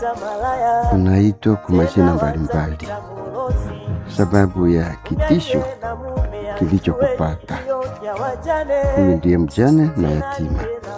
unaitwa kwa majina mbalimbali sababu ya kitisho kilichokupata. Huyu ndiye mjane na yatima.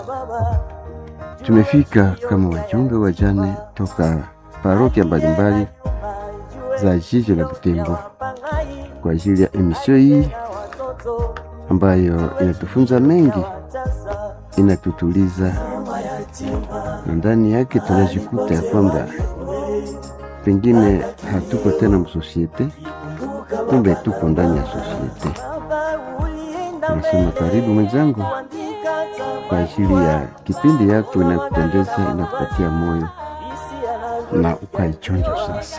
Tumefika kama wajumbe wajane toka parokia mbalimbali za jiji la Butembo kwa ajili ya emisio hii ambayo inatufunza mengi, inatutuliza na ndani yake tunajikuta ya kwamba pengine hatuko tena msosiete, kumbe tuko ndani ya sosiete. Nasema karibu mwenzangu, kwa ajili ya kipindi yako inakupendeza, inakupatia moyo na ukaichonja sasa.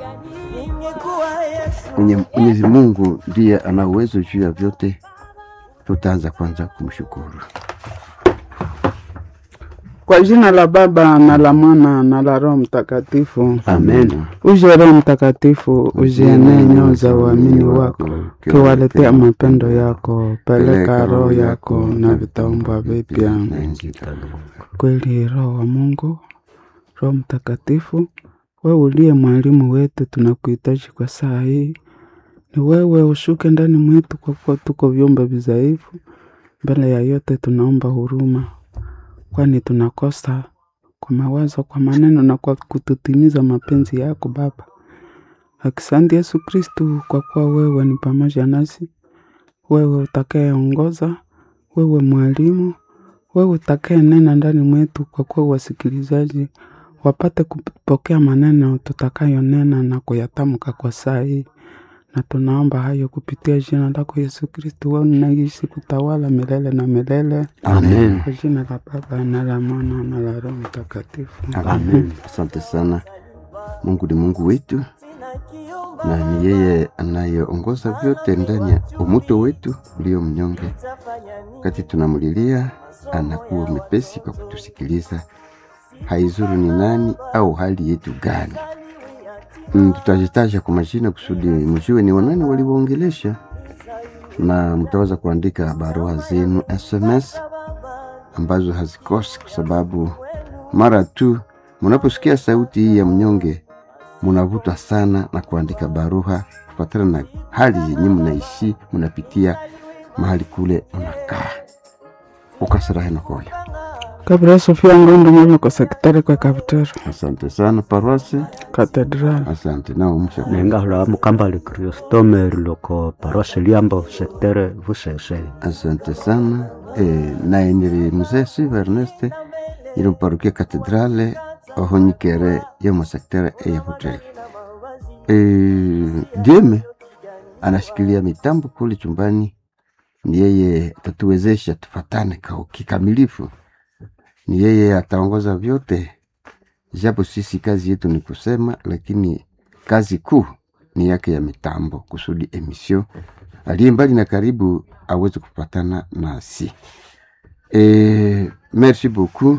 Mwenye- Mwenyezi Mungu ndiye ana uwezo juu ya vyote. Tutaanza kwanza kumshukuru. Kwa jina la Baba na la Mwana na la Roho Mtakatifu. Amen. Uje Roho Mtakatifu, uzienee nyoyo za uamini wako, kiwaletea mapendo yako. Peleka roho yako na vitaumbwa vipya. na nchi itadumu. Kweli Roho wa Mungu, Roho Mtakatifu, wewe uliye mwalimu wetu, tunakuhitaji kwa saa hii. Ni wewe ushuke ndani mwetu, kwa kuwa tuko vyombo vidhaifu. Mbele ya yote tunaomba huruma, kwani tunakosa kwa mawazo, kwa maneno na kwa kututimiza mapenzi yako Baba. Asante Yesu Kristu, kwa kuwa wewe ni pamoja nasi, wewe utakayeongoza, wewe mwalimu wewe utakaye nena ndani mwetu, kwa kuwa wasikilizaji wapate kupokea maneno tutakayonena na kuyatamka kwa saa hii, na tunaomba hayo kupitia jina lako Yesu Kristo, wewe unaishi kutawala milele na milele, Amen. kwa jina la Baba na la Mwana na la Roho Mtakatifu. Amen. Asante sana. Mungu ni Mungu wetu na ni yeye anayeongoza vyote ndani ya umuto wetu ulio mnyonge. Wakati tunamlilia, anakuwa mepesi kwa kutusikiliza, haizuru ni nani au hali yetu gani. Mm, tutajitaja kwa majina kusudi mjue ni wanani walioongelesha, na mtaweza kuandika barua zenu SMS ambazo hazikosi, kwa sababu mara tu mnaposikia sauti hii ya mnyonge munavutwa sana na kuandika barua kufatana na hali yenye mnaishi mnapitia mahali kule mnakaa ukasirahe nakoyo. Kabla Sofia Ngondo mwana kwa sekretari kwa kapitero Asante sana paroisi, katedrali asante nao msha nengahula mukambale kriostome loko parose liambo sektere vusese asante sana e, naye niri mzee Siva Erneste ilo parokia katedrale ohonyikere yomasektere eyahutere e, Dieme anashikilia mitambo kule chumbani, ni yeye atatuwezesha tufatane kwa kikamilifu, ni yeye ataongoza vyote, japo sisi kazi yetu ni kusema, lakini kazi kuu ni yake ya mitambo, kusudi emisio aliye mbali na karibu aweze kupatana nasi. E, merci beaucoup,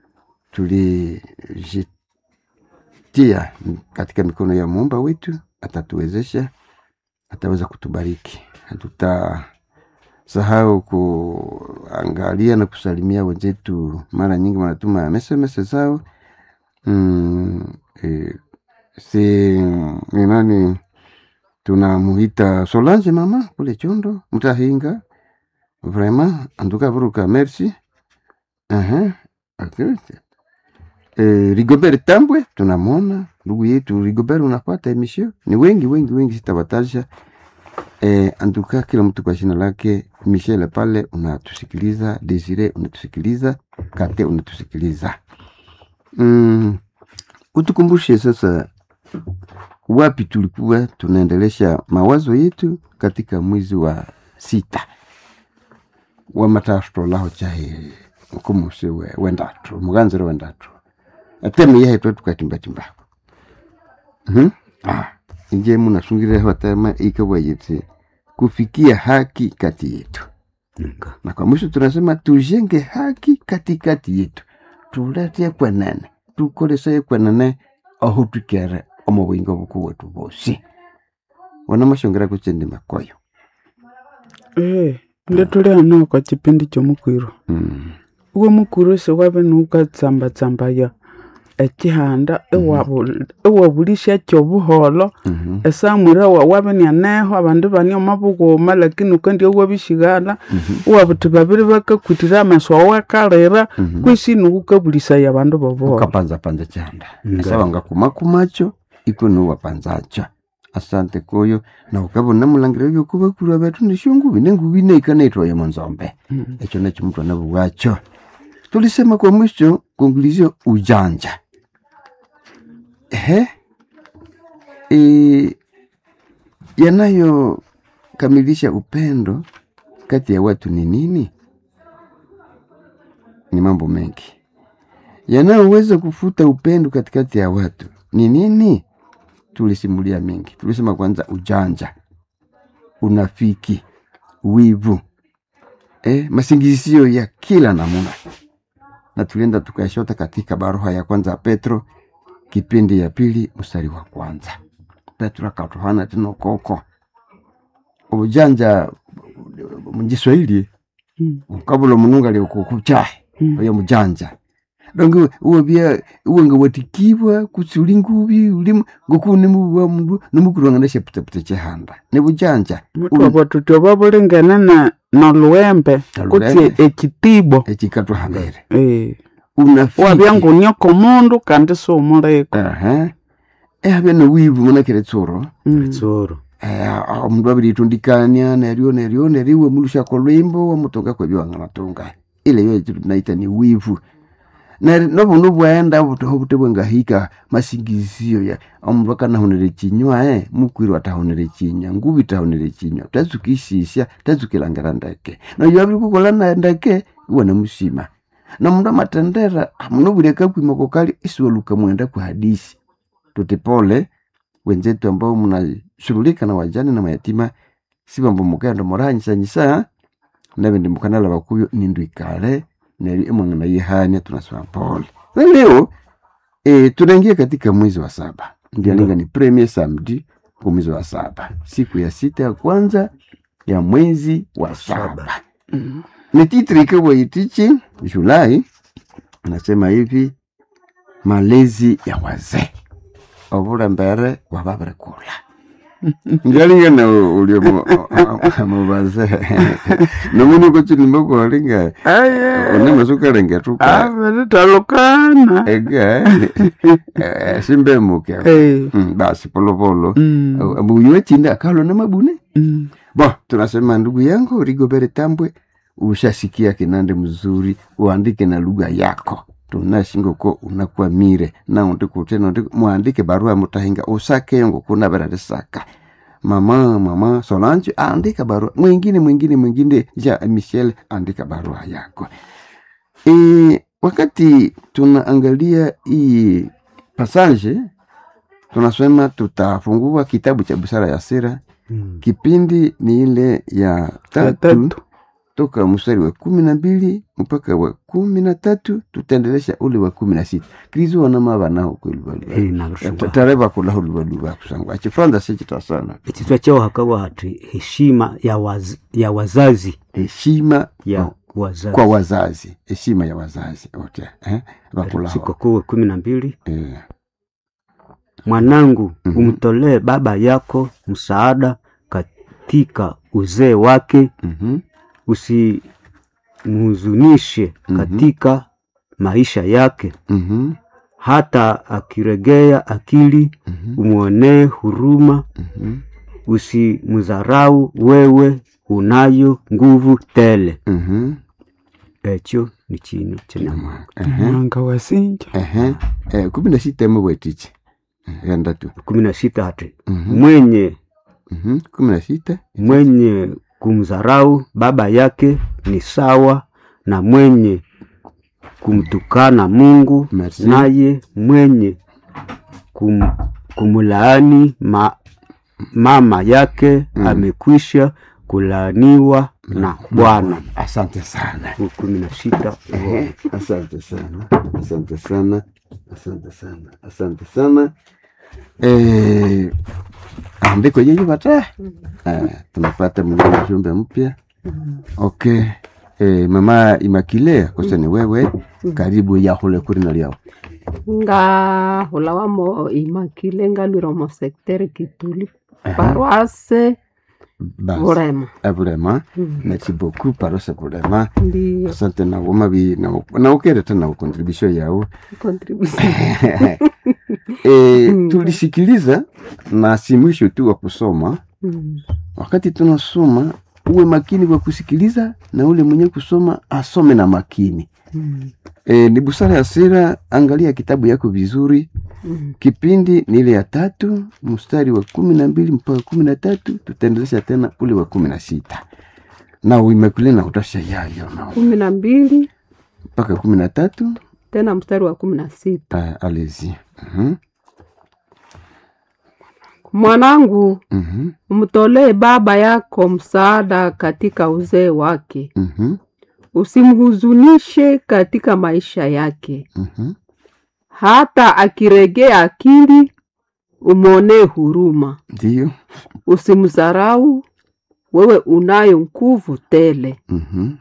tulijitia katika mikono ya muumba wetu, atatuwezesha, ataweza kutubariki. Hatutasahau kuangalia na kusalimia wenzetu, mara nyingi wanatuma SMS zao mm, e, si ni nani tunamuita Solange mama kule Chondo Mtahinga, vraiment antuka vuruka merci. Aha, okay. E, Rigobert Tambwe tunamwona ndugu yetu Rigobert, unapata emission ni wengi wengi wengi, sitawataja e, antuka kila mtu kwa jina lake. Michel pale unatusikiliza, Desire unatusikiliza, Kate unatusikiliza. Mm, utukumbushe sasa wapi tulikuwa tunaendelesha mawazo yetu katika mwezi wa sita wa matastro laho chahe mukumusi we wendatro muganziro wendatro atemi yahe twe tukatimbatimba mhm ah inje munasungire atema ikawayetse kufikia haki kati yetu na kwa mwisho tunasema tujenge haki katikati yetu tulete kwenene tukolese kwenene aho tukere omu bwingo buku bwetu bosi wana mashongera kuchendi makoyo Eh, ndio tuli hano kwa chipindi cha mukwiro mm. uwo mukwiro se wabe nukatsamba tsambaya ekihanda iwabu- iwabulisya obuholo Mhm. esamwire wawabinianeho abandu bani omabughuma lakini ukandya wabishighala iwabuthi babiri bakakwitira amaso awakalira Mhm. kwisi nukukabulisaya abandu bobuholo ukapanzapanza chanda Nga. esawanga kumakumacho iko nuwapanzacho asante koyo na ukabona mulangira byokubakurwa betu nishungubi nengubi neikanaitwayo monzombe Mhm. echo nacho mtu anabuwacho tulisema kwa mwisho kuongulizio ujanja ehe e, yanayokamilisha upendo kati ya watu ni nini ni mambo mengi yanayoweza kufuta upendo katikati ya watu ni nini tulisimulia mengi tulisema kwanza ujanja unafiki wivu eh, masingizio ya kila namuna na tulienda tukaishota katika barua ya kwanza ya petro kipindi ya pili mstari wa kwanza petro akatuhana tino koko ujanja mujiswahili Mm. ukabula munungu aliokukuchahe Mm. oyo mujanja donge uwe bia uwe nga watikibwa kutsi uli ngubi uli ngoku nimuwa mundu nimukulwanga nesheputepute chehanda ni bujanja mutu abo tuti oba bulingene ne- noluwembe Noluwembe. kutsi ekitibo ekikatwa hambere Eh, unafiki wabya ngunyoko mundu kandi siumuliko aha ehabya nowivu munakire tsuro Mm. tsoro Eh, omundu abiritundikania neryo neryo neryo iwe mulusha kolwimbo wamutunga kwebyo wanganatunga ile yo ekitu tunaita ni wivu Neri- nobuno bwaenda butoho bute bwengahika masingizio ya omundu akanahunire chinywa eh mukwirwa atahunire chinywa ngubi tahunire chinywa tazukishisya tazukilangira ndeke noyo abiri kukola na ndeke iwe namusima na mundu amatendera muno buli akakwima kokali isiwaluka mwenda kwa hadisi tuti pole wenzetu ambao mnashughulika na wajane na mayatima sibambo mukenda murahanyisanyisa nabindi mukanala bakuyo nindu ikale neri emwangana yihania tunasema pole na leo e, tunaingia katika mwezi wa saba ndialinga ni premier samedi kwa mwezi wa saba siku ya sita ya kwanza ya mwezi wa saba Mm. ni titri ikabwa itichi julai anasema hivi malezi ya wazee obulembere wababire kula ngalinga na ulio mubazee nomunuko chilimbakualinga Aye. unemasukalengetuka abiritalukana ega simbemuke Eh, Mm, basi polepolo mm, mbuyiwe chinde akalo na mabune mm. Bo, tunasema ndugu yangu Rigobere Tambwe, ushasikia kinande mzuri, uandike na lugha yako tunashingo ko unakwamire na undikutena undi muandike barua mutahinga usake ngo kuna berarisaka mama mama Solange andika barua mwingine mwingine mwingine ja Michelle andika barua yako e, wakati tunaangalia hii passage tunasema tutafungua kitabu cha busara ya sira Mm. kipindi ni ile ya Ya tatu tatu. toka mstari wa kumi na mbili mpaka wa kumi na tatu tutaendelesha ule wa kumi na sita kristo wanama banaho Eh, kwelubaluba nabishuba tare bakulaho lubaluba kusangwa chifaransa sekita sana ekitwa kyao hakawa hati heshima ya, waz, ya wazazi heshima ya kwa- wazazi kwa wazazi heshima ya wazazi ote eh? bakulaho sikukuu wa kumi na mbili eh. mwanangu Mhm. umtolee baba yako msaada katika uzee wake mhm, usimhuzunishe Mhm. katika maisha yake mhm, hata akiregea akili mhm, umwonee huruma mhm, usimdharau wewe unayo nguvu tele mhm. ekyo ni kinu kyenamwanga Ehe, mwanga wasinja ehe. Eh, kumi na sita emu bwetichi enda tu kumi na sita hati Mhm, mwenye mhm, kumi na sita mwenye kumdharau baba yake ni sawa na mwenye kumtukana Mungu, Merci. naye mwenye kum, kumlaani ma, mama yake Mm. amekwisha kulaaniwa na Bwana. asante sana Huu kumi na sita Ehe, asante sana asante sana asante sana asante sana eh, andiko yenye bata eh, tunapata mwingine ujumbe mpya okay eh, mama imakile kosa ni wewe karibu yahule kuri na liao nga hula wamo imakile ngalwire omo secteur kituli paroisse basi bulema eh, vraiment Mm. merci beaucoup parose vraiment ndiyo asante nawo mabi naukereta nawo contribution yawo contribution e, Mm. tulisikiliza na si mwisho tu wa kusoma Mm. wakati tunasoma uwe makini kwa kusikiliza na ule mwenye kusoma asome na makini Mm. e, ni busara ya sera angalia kitabu yako vizuri Mm. kipindi ni ile ya tatu mstari wa kumi na mbili mpaka kumi na tatu tutaendelesha tena ule wa kumi na sita na uimekule na utasha yayo na kumi na mbili mpaka kumi na tatu tena mstari wa kumi na sita uh, alezi Mhm, mwanangu mhm, umtolee baba yako msaada katika uzee wake mhm, usimhuzunishe katika maisha yake mhm. hata akiregea akili umwonee huruma ndiyo usimdharau wewe unayo nguvu tele Mhm,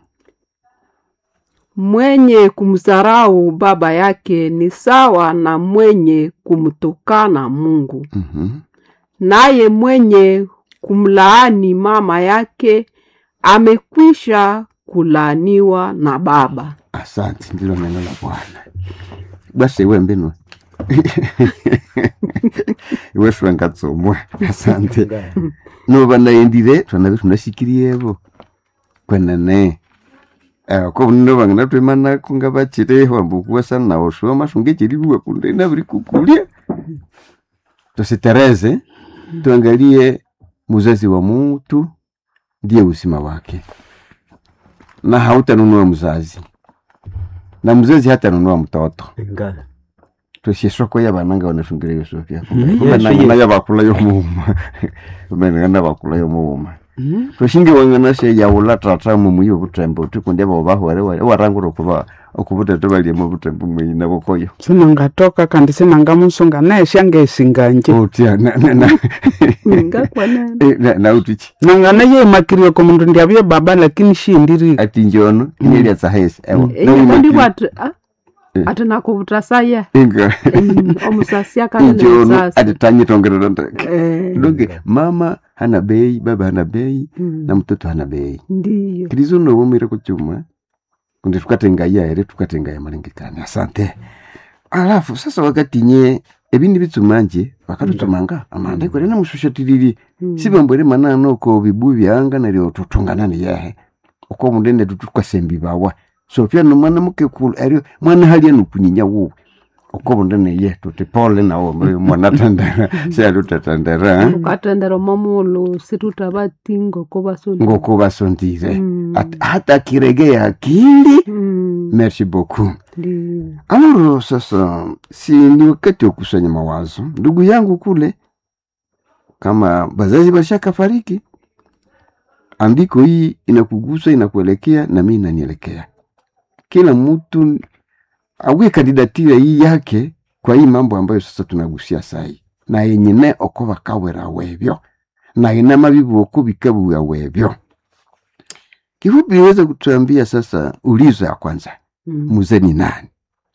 mwenye kumdharau baba yake ni sawa na mwenye kumtukana mungu mhm. naye mwenye kumlaani mama yake amekwisha kulaaniwa na baba asante ndilo neno la bwana basi iwe mbino iwe swangatsomwa asante noba naendire twanabe tunashikirievo kwenene Eh, ko bunno bangana twemana kunga bachire wambukuwa sana na oshoma shunge chiribuwa kunde na biri kukulia tusitereze tuangalie muzazi wa mtu ndiye usima wake na hautanunua mzazi na mzazi hatanunua mtoto Nga. twesye soko yabananga banashungira yosofya Mhm. Yes, banangana yes. yabakula yomuuma banangana bakula yomuuma Mm. twashingi wangana she yaula tata mumuyi obutembo tukundi abo bahwere warangura okuba okubutete baliemu obutembo mwina bokoyo sinangatoka kandi sinangamusunga nesha ngesinganje otya ngakwanene nautiki nangana yeimakirie komundu ndiabye baba lakini shindiri ati njono ineliatsa hesi ewa enyakandibwa ati ah, ati nakuvuta saya inga Mm, omusasi akanene injono musasi ati tanyitongerera ndeke Eh, donge mama hana bei baba hana bei mm, na mtoto hana bei ndiyo kilizo nobumire kuchuma kundi tukatengaya ere tukatengaya malengekani asante alafu sasa wakati nye ebindi bitsumanje bakatutsumanga amanda kwere namushushatiriri Mm, sibambwere manano ko bibu byanga neryo tutungana niyehe uko mundende tutukwasembi bawa so pia no mwana mukekulu eryo mwana halya nukunyinya wuwe uko mundene ye tuti pole nawo mwana tandera syalu tatandera ukatendera omomulu situtabatingo kobasoni ngoko basondire Mm, At- hata kiregea akili mm, merci beaucoup ndiyo Alors sasa, si ni wakati wa kusanya mawazo. Ndugu yangu kule, kama bazazi bashaka fariki, andiko hii inakugusa, inakuelekea na mimi inanielekea. Kila mtu awe kandidatira hii yake kwa hii mambo ambayo sasa tunagusia sai na yenyine oko bakawera webyo na ina mabibu oko bikabuya webyo. Kifupi niweza kutuambia sasa, ulizo ya kwanza, Mm, mzee ni nani?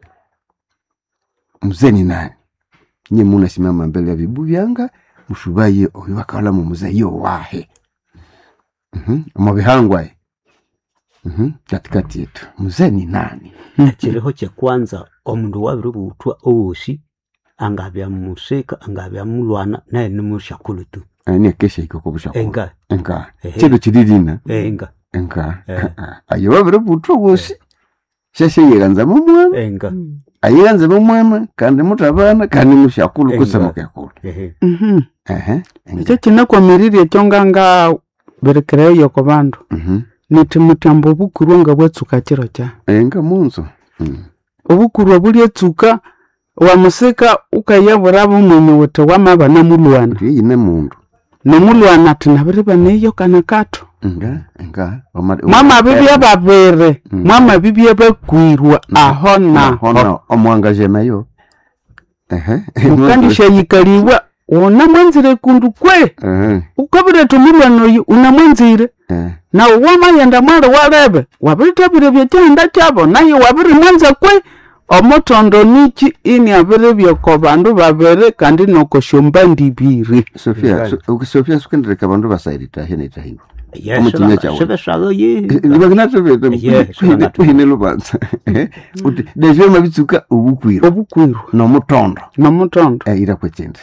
mzee ni nani nye munasimama mbele ya vibu vyanga mushubaye oyo bakawala mu muzee yo wahe Mhm, omubihangwae Mhm, katikati yetu mzee ni nani ekiriho kyekwanza omundu wabiri buthwa owosi angabya musika angabya mulwana naye nimushakulu tu ani akesha ikoko bushako enga enka Ehe. chedo chiririna enga enka Eh. ayo babiri butwa wosi shashe yeganzamo mwana enga mm, ayeganzamo mwana kandi mutabana kandi mushakulu Enga. kusamukekulu ehe Mhm. ehe enga. ekyo kinakwamirirye ekyo nganga berekereyo ku bandu Mhm. niti mutyamba obukurwa nga bwatsuka kiro kya enga munzo Mhm. obukurwa bulyatsuka wamusika ukayabura bumwenye wuthi wamabana mulwana ndiye yine mundu nomulwana ati nabiri baneyo kana kato nga nga Wama- mwamabibya babiri Mm. mwamabibya bakwirwa aho naho naho omwangaje nayo ehe mukandishayikaliwa unamwenzire kundu kwe Ehe, ukabireta omulwana oyu unamwenzire eh, nawe wamayenda mwali walebe wabirithabire byekyanda kyabo naye wabirimwanza kwe omutondo niki ini abiri byoko bandu babiri kandi noko shombandi ibiri sofia Ngali. so- sofia sukendereka bandu basairitahe netahiwa Yes, Omukinya kyawe. sibeshaga ye Yes, libakinatobetekuhine lubanza uti devyoma bitsuka obukwiro obukwiru nomutondo nomutondo Eh, ira kwekindi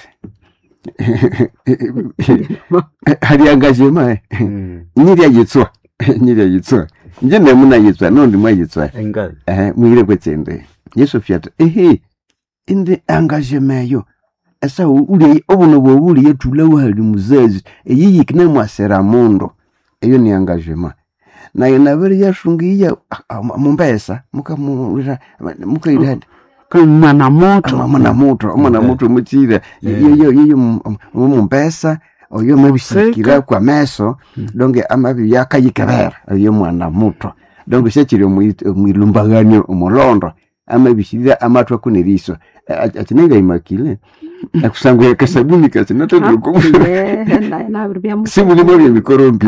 hari angajema Mm, nyiri ayitswa nyiri ayitswa nje nemuna yitswa nondi mwayitswa engali ehe mwire kwetsende yesu fyata ehe indi angajemeyo esa uli obuno bwobuli yetula wahali muzazi eyiyikine mwasera mundu eyo ni angajema naye nabere yashungiya mumbesa mukamulira mukairani mwana moto mwana muto omwana Okay. muto muchira Yeah. yeyo yeyo mumpesa oyo mabishikira Seka. kwa meso donge amabi yakayikebera oyo mwana muto donge shekiri omwilumbaganio omulondo amabishirira amatwa kuneriso akinenga imakile akusangwa kasabuni kasinatodoko sibulimo byemikorombi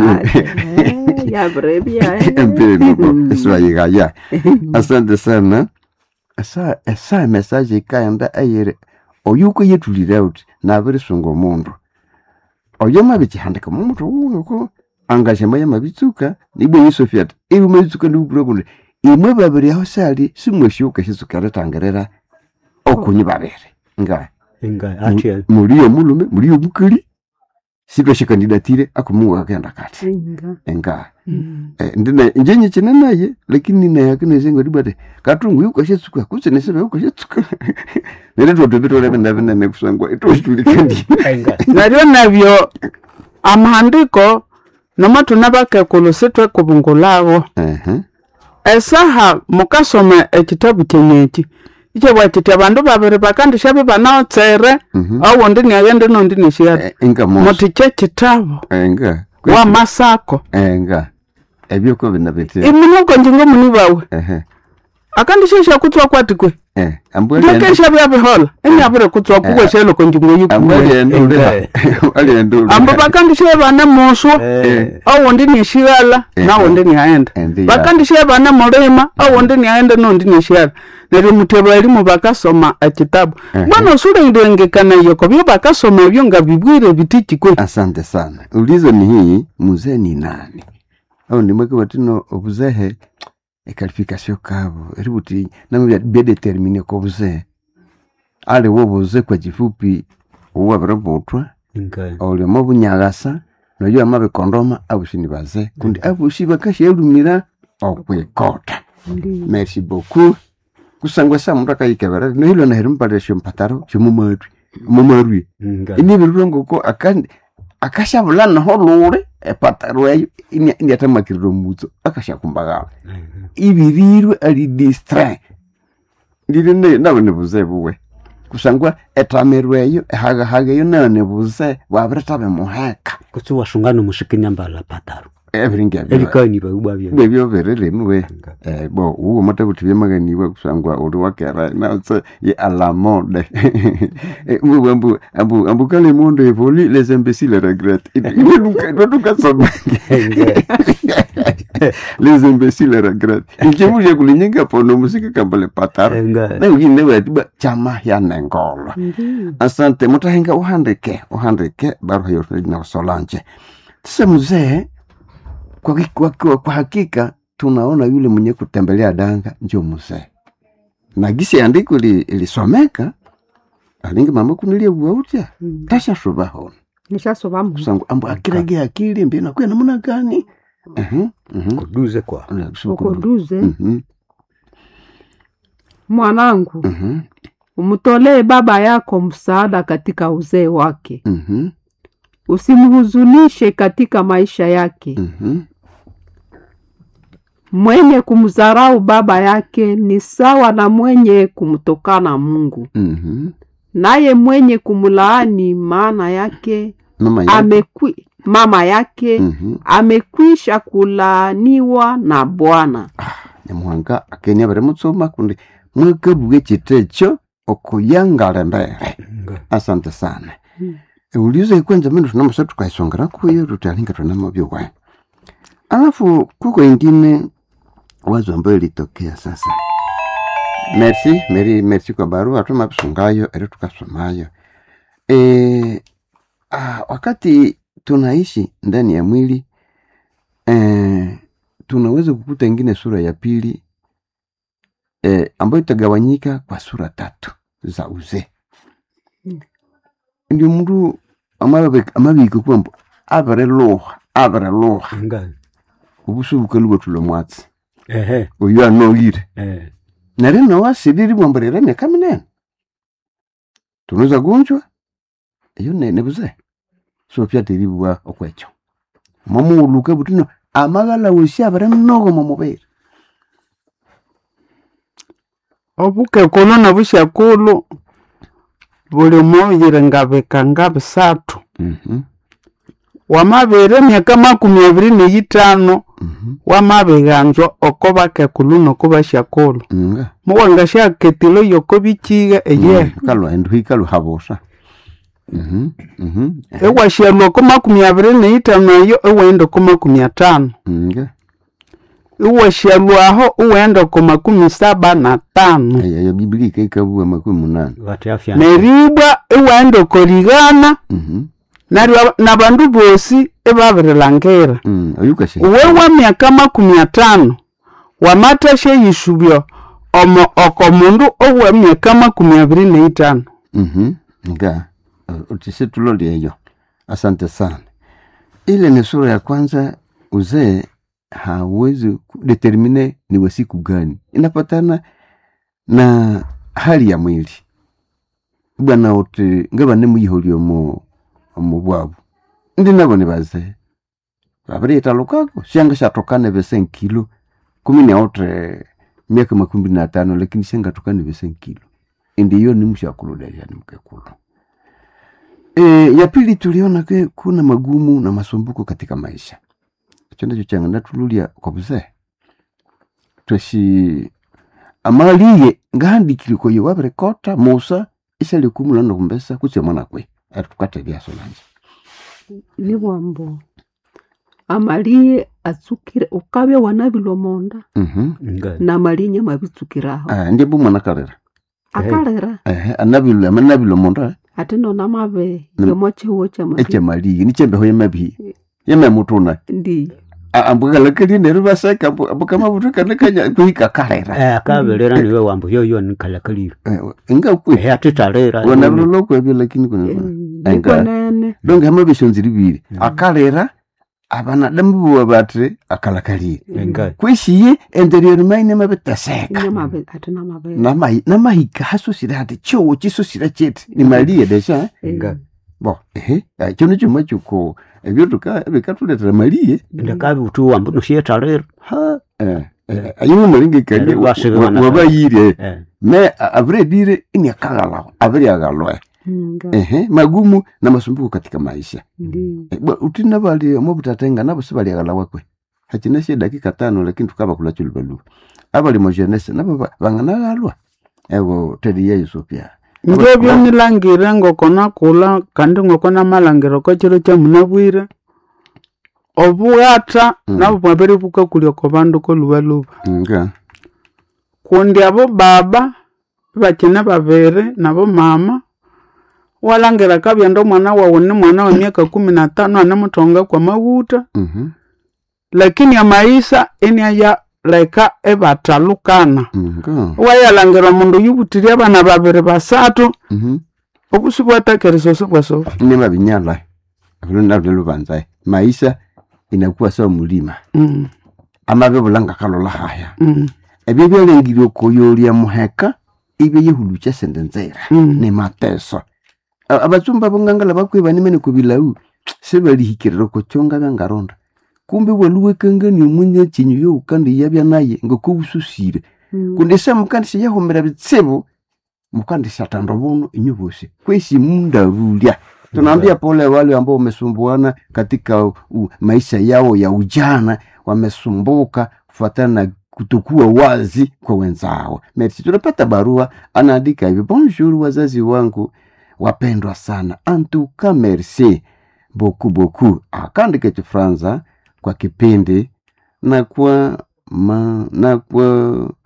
empire noko eswayigaya asante sana esa esa message ikaenda ayere oyo uko yetulire uti nabirisunga omundu oyo mabikihandika mumutu wunuko angashema yamabitsuka nibwe yisofia ati iwe mabitsuka ndibukura kundi imwe babiri aho sali simweshiuka shitsuka ritangirira okunyi babiri nga engali ati muliyo mulume muliyo mukali sitwashikandidatire akumuwa akenda kati enga Eh, ndina njenye chine naye lakini naye akinezengwa dibate katungu yuko shetsuka kusene sebe yuko shetsuka nere toto bitole bina bina ne kusangwa ito shitulikandi engali naryo nabyo amahandiko nomo tunabakekulu sitwekubungulabo eh esaha mukasoma ekitabu kyenyeki ikyebwa kiti abandu babiri bakandisha bibanaotsere mhm owundi niaghende nondi nishiyata enga mo muti kyekitabu enga wamasako enga ebyoko bina bitte imunokonjingo muni bawe eh akandisha shakutswa kwatikwe eh ambwele ndokesha byabihola enyabire kutswa kukweshelo konjingo yikuwe ambwele ndulira ali ndulira ambo bakandisha bana muswa owundi nishiyala Eh. nawundi niaghenda endi ya bakandisha bana mulima owundi niaghenda nondi nishiyala neryo mutebo elimu bakasoma ekitabu Ehe. bwana osulengekana yoko byo bakasoma ebyo nga bibwire bitikikwe asante sana ulizo ni hii mzee ni nani au ndimweke watino obuzehe ekalifikasio kabo eributi namubya byedetermine ko buzee ali wo buze kwa kifupi uwabire butwa engali oliomo bunyagasa noyo amabikondoma abushi ni baze kundi abushi bakashyelumira okwikota merci beaucoup kusangwa sa mundu akayikebera nohilo naheri mpalira shompataro shomumarwi mumarwi engali inibirire ngoko akandi akashabula naho lule epataro eyo indiatamakirira omutso akashakumbagala ibirirwe ali distre ndiri ne nawe nibuze buwe kusangwa etamirwe eyo ehagahaga eyo nayo nibuze bwabiritabe muheka kutsi washungana mushikini ambala pataro ebiringi ebyo erikani baubabya bwebyo biriremwe Eh, bo uwo mata kuti byamaganiwa kusangwa uri wakera nautse ye alamode mbu ambu ambu ambu kale mondo evoli les imbéciles regrettent tukasoma les imbéciles regrettent ikemuje kulinyenga pono musika kambale pataro engali na ugine watiba chama ya nengolo asante mutahenga uhandike uhandike barua yote na solanje sasa mzee kwa, kwa, kwa, kwa hakika tunaona yule mwenye kutembelea danga njo mzee na gisi andiko li- ilisomeka alingi mama kunilia buautya tasha shubahona nishasobamu kusangu ambo akirage akili mbi nakuya namuna gani Mhm, mhm. kuduze kwa ukoduze Mhm, mwanangu mhm, umtolee baba yako msaada katika uzee wake mhm, usimhuzunishe katika maisha yake mhm. mwenye kumdharau baba yake ni sawa na mwenye kumtokana mungu Mhm. naye mwenye kumlaani maana yake mama ya amekwi, mama yake Mhm. amekwisha kulaaniwa na bwana nyamuhanga akenia bari mutsoma kundi mwekabuge chitecho okuyangala mbere asante sana Mm. eulizo ikwenza mino tunamasa tukaisongera kuyo tutalinga tunamavyo wa alafu kuko ingine wazo ambayo ilitokea sasa merci meri merci kwa barua tumabisungayo eri tukasomayo e, ah, wakati tunaishi ndani ya mwili e, tunaweza kukuta ingine sura ya pili e, ambayo itagawanyika kwa sura tatu za uzee ndio mndu amabika kwambo abere luha abere luha nga obusu bukaluba tula mwatsi ehe oyo anoyire eh nari nawasiriri bwambarira emyaka minene tunuza gunjwa iyo ne- nebuze so pyatiribwa okwekyo mwamuuluka butino amagala wosi abere mnogo momubiri obukekulu nobushakulu buli muyire ngabika nga bisatu Mhm, wamabere emyaka makumi abiri neyitano mhm, wamabiganzwa oko bakekulu noko bashakulu nga muwanga shaketilo yoko bikiga eye kalwa endu hikalu habusa Mhm, mhm, ewashalwa ko makumi abiri neyitano eyo ewenda ko makumi atano nga iwashalwaho uwenda ko makumi saba na tano eyo biblia ikaikabua makumi munane vati afya neribwa iwenda ko rigana Mhm, naryo nabandu bosi ibabirilangera mm, oyukashe uwe wa myaka makumi atano wamatasha yisubyo omo oko mundu owe myaka makumi abiri neitano Mhm, nga utise tuloli eyo asante sana ile ni sura ya kwanza uzee hawezi kudetermine ni wa siku gani inapatana na hali ya mwili bwana uti ngabane muyiholi omu omu bwabu ndi nabo ni bazee babiriitalukako syanga shatokane bese nkilo kumi neotre miaka makumi na tano lakini syangatokane bese nkilo indi iyo ni mshakuludesha ni mkekulu e, ya pili tuliona ke kuna magumu na masumbuko katika maisha icho ndicho changa natululia kwa buzee tweshi amaliye ngahandikile koye wabirekota musa ishalikumu no kumbesa kutse mwana kwe atukatelyaso nanje libwambo amaliye atsukire ukabya wanabilwa monda mhm nga namalinya mabitsukiraho ah ndiye bu mwana kalera akalera eh anabilwa amanabilwa monda ate nona mabe Nam- yomo chiwo eche chamali maliye nichembeho yemabi yememutuna ndi ambukalakalie neru baseka ambukamabutukanakanya kuhika kalera eh akabelera niwe wambo yoyo nikalakalire ingakwe eh atitalera wanalolo kwebyo lakini kuna Enga. ndikwenene donge hama bishonziri bibiri Mm. akalera abanadamu buwa batire akalakalire nga kweshiye enderiori maine mabiteseka inyamabe ate namabe Namai- namahika hasusire hati chowo chisusire chete ni maliye desha nga bo ehe ekyo nicho machuko ebyo tuka bikatuletera maliye ndakabi utu wambo nosietalera ha eh eh, ayimu malinge kali Eri wasibana wabayire eh me aviredire ini akagalaho aviri agalwe nga ehe magumu na masumbuko katika maisha ndi Eh, bwa- utina bali omobutatenga nabo sibaliagala kwe hachinesie dakika tano lakini tukaba kula chulubaluba abali mojenese nabo ba- banganagalwa ewo teriya yesu pya ngebyo nilangire ngoko nakula kandi ngoko namalangire ko chiro kyamunabwire obugata Mm. nabo bwabere bukakulya ko bandu kolubaluba nga kundi abo baba bakine babiri nabo mama walangira kabyenda omwana wawu ni mwana wa myaka kumi na tano anemuthonga kwa maguta mhm, lakini amaisa eniaya leka ebatalukana nga wayalangira omundu yubutirye abana babiri basatu mhm. obusi bwatakeresya sibwasofi ni babinyala vilo navyo lubanzaye maisha inakuwa sawa mulima Mm, amabe bulanga kalola haya mm, ebyo byalengire okoyolia muheka ibyo yehulucha sende nzera mm. ni mateso A- abatsumba bongangala bakweba nimene kubilau sebalihikirira kochonga byangaronda kumbe waluwekangani omunya chinyu youkandi yabya naye ngokobususire kundi se mukandi siyahumira bitsibu mukandi satanda buno inyu bosi kwesi mundabulya tunaambia pole wale ambao wamesumbuana katika u, maisha yao ya ujana wamesumbuka kufuatana na kutokuwa wazi kwa wenzao merci tunapata barua anaandika hivi bonjour wazazi wangu wapendwa sana antuka merci beaucoup beaucoup akaandika chifranza kwa kipindi na kwa ma, na kwa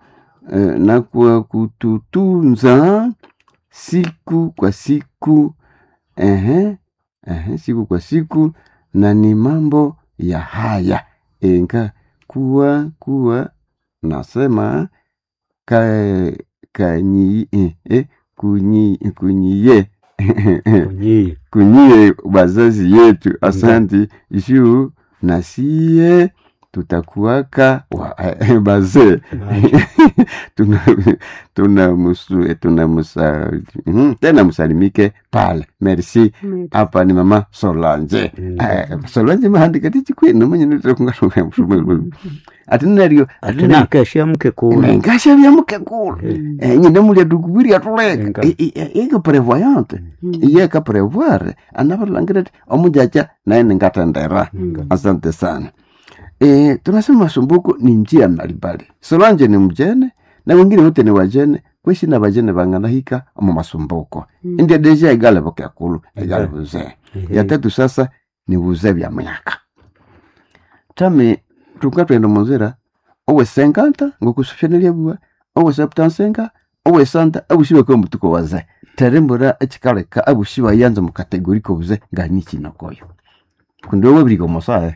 eh, na kwa kututunza siku kwa siku ehe, ehe, siku kwa siku na ni mambo ya haya enka kuwa kuwa nasema ka kanyi eh, eh, kunyi kunyiye Kunyii. kunyie wazazi yetu asanti juu na sie tutakuwaka wa- bazee tuna tuna musu tuna musa mhm, tena msalimike pale merci hapa ni mama solange Mm. Eh, solange mahandika tichikwenu mwenye nitokungatunga mshumu ati nario ati Ati nakesha mke kule nengasha byamuke kule Eh, nyine mulya dukubiri atuleka Enga. ike prevoyante iye ka prevoir anavalangire ti omujaja naye ningatendera asante sana e, tunasema masumbuko ni njia mbalimbali solange ni mjene na wengine wote ni wajene kweshi na vajene vanganahika omu masumbuko Mm. india deja igale vokekulu igale vuzee eh, ya tatu sasa ni vuzee vya myaka tami tuka twenda munzira owe senkanta ngokusufyanelia bua owe septansenga owe santa abushiba kwa mutuko waze terembora echikaleka abushiba yanza mu kategori ko buze ngani chinokoyo kundi owe birigo mosae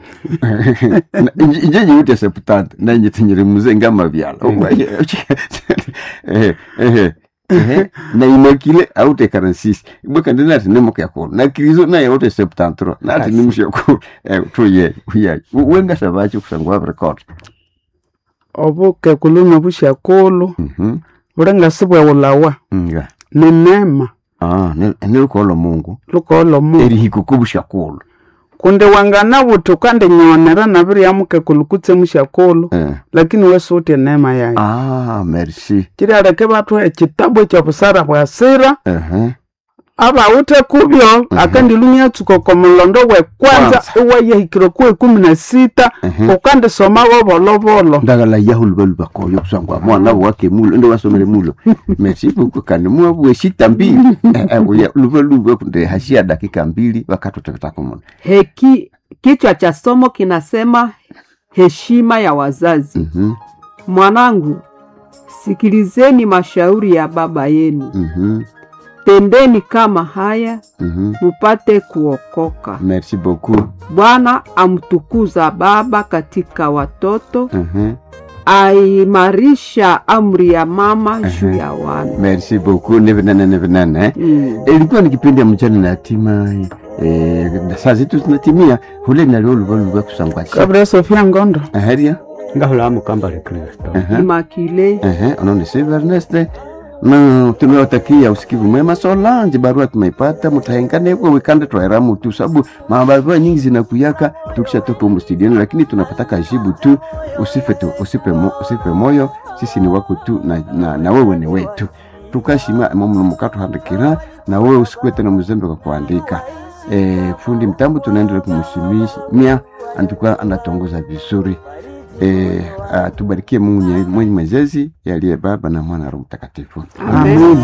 inje nyute septanta na inje tinyere muze ngama byala eh eh eh na inokile aute karansis bweka ndinati nemoka yakulu na krizo naye aute septantro nati Kasi. nimushakulu eh tuye uya wenga sabachi kusangwa record obuke kuluna bushakulu mhm bulenga sibwewulawa nga ni nema ah nilukolo mungu lukoolo mu erihiko kubushakulu kundi wangana buti kandi nyonera nabiryamuke kulukutse mushakulu eh lakini wesuutye nema yayo ah merci chirialeke bathu ekitabu ekyobusara bwa sira eh abawuthe kubyo akandilunya tsuko komulondo wekwanza Kwanza. iwayehikire ku ekumi na sita Mhm. ukandisoma bobolobolo ndagala yahu lubaluba koyo kusangwa mwana wake mulo ndo wasomele mulo merci beaucoup kandi mwa bweshita mbili eh eh uya lubaluba kunde hashia dakika mbili wakati utakatako muno Heki, kichwa cha somo kinasema heshima ya wazazi. mhm Mwanangu, sikilizeni mashauri ya baba yenu, mhm tendeni kama haya mhm mupate kuokoka. merci beaucoup Bwana amtukuza baba katika watoto, mhm aimarisha amri ya mama juu ya wana. merci beaucoup nevenane nevenane eh? Mm. ilikuwa ni kipindi ya mchana na hatima eh, na saa zetu zinatimia hule nalio lubaluba kusangwa kabira sofia ngondo aheria ngahula mukambale kristo Aha. Immaculée Ehe, unaona Silver Ernest na tunawatakia usikivu mwema. Solange, barua tumeipata, mtaengane kwa wikande twaera mutu, sababu mabarua nyingi zinakuyaka tukishatoka humu studioni, lakini tunapataka jibu tu. Usife tu, usipe, mo, usipe moyo, sisi ni wako tu na, na, na wewe ni wetu tukashima mamuno mukato handikira na wewe usikuwe tena mzembe kwa kuandika. E, fundi mtambo tunaendelea kumsimamia, antuka anatongoza vizuri e, atubarikie Mungu mwenye mwenyezi aliye Baba na Mwana na Roho Mtakatifu. Amen. amen